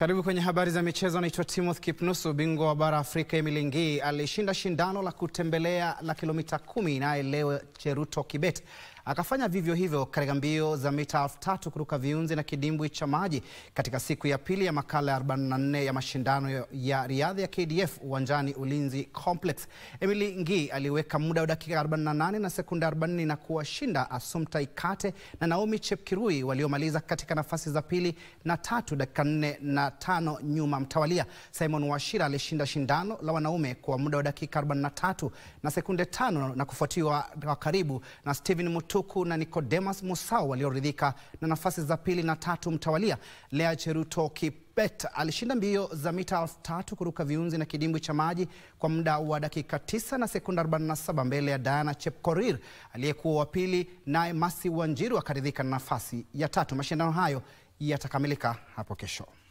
Karibu kwenye habari za michezo. Naitwa Timothy Kipnusu. Bingwa wa bara Afrika Emily Ngii alishinda shindano la kutembelea la kilomita kumi naye leo Cheruto Kibet akafanya vivyo hivyo katika mbio za mita elfu tatu kuruka viunzi na kidimbwi cha maji katika siku ya pili ya makala ya 44 ya mashindano ya riadha ya KDF uwanjani Ulinzi Complex. Emily Ngii aliweka muda wa dakika 48 na sekunde 40 na kuwashinda Assumpta Ikate na Naomi Chepkirui waliomaliza katika nafasi za pili na tatu dakika 4 na tano nyuma mtawalia. Simon Wachira alishinda shindano la wanaume kwa muda wa dakika 43 na sekunde tano na kufuatiwa kwa karibu na Steven Mutuku na Nicodemus Musau walioridhika na nafasi za pili na tatu mtawalia. Lea Cheruto Kibet alishinda mbio za mita elfu tatu kuruka viunzi na kidimbwi cha maji kwa muda wa dakika 9 na sekunde 47 mbele ya Diana Chepkorir aliyekuwa wa pili, naye Masi Wanjiru akaridhika na nafasi ya tatu. Mashindano hayo yatakamilika hapo kesho.